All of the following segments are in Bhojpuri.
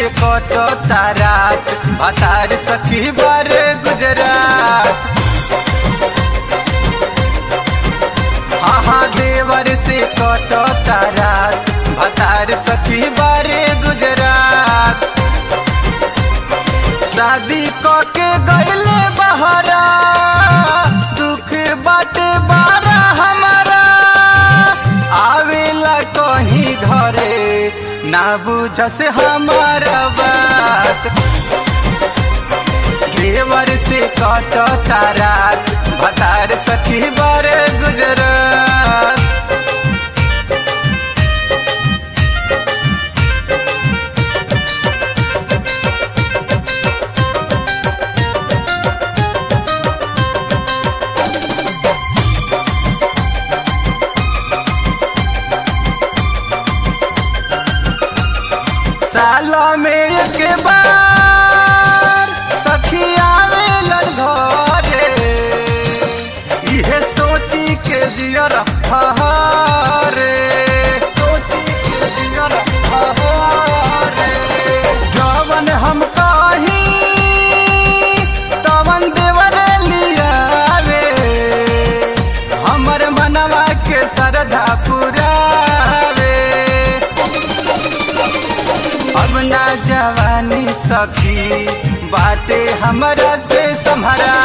से कटो तारात भतार सखी बारे गुजरात हाँ हाँ देवर से कटो तारात भतार सखी बारे गुजरात शादी क के गईले बहरा दुख बट बारा हमारा आवेला कहीं घरे ना बुझस हमारा बात देवर से कट तारात भतार सखी बारे गुजरात साल में एक बार सखी आवेलन घरे इहे सोची के जियर हरे सोची के जियर हरे जवन हम कही तवन देवर लियावे हमर मनवा के श्रद्धा पुरावे अब ना जवानी सखी बाटे हमरा से सम्हरा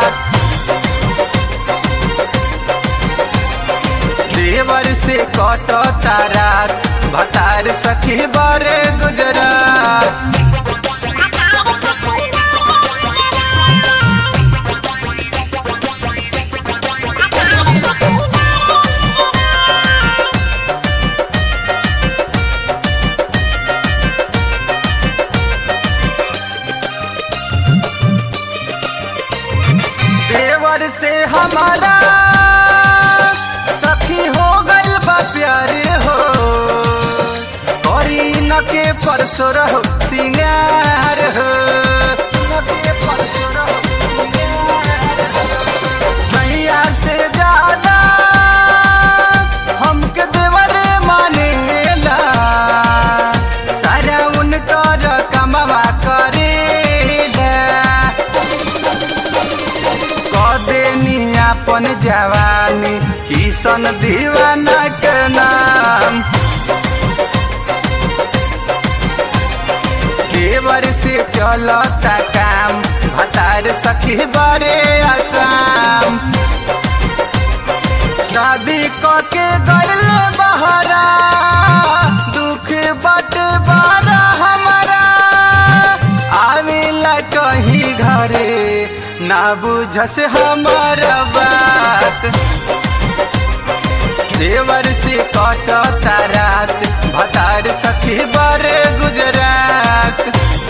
देवर से कट तारात भतार सखी बारे गुजरात देवर से हमारा सखी हो गइल बा प्यारे हो करी न के परसो रहो सिंगार हो न के परसो रहो सिंगार हो। सैया से ज्यादा हमके देवरे मानेला सारा उनकर कमवा करेला कदेनी अपन जवानी किशन दीवाना के नाम देवर से चलता काम भतार सखी बड़े आसाम दादी क के गल बहरा दुख बट बारा हमारा आवेला कहीं घरे ना बुझस हमारा बात देवर से कट तारात भतार सखी बारे गुजरात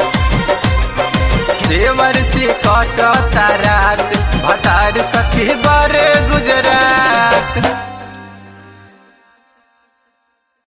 देवर से कट तारात भतार सखी बारे गुजरात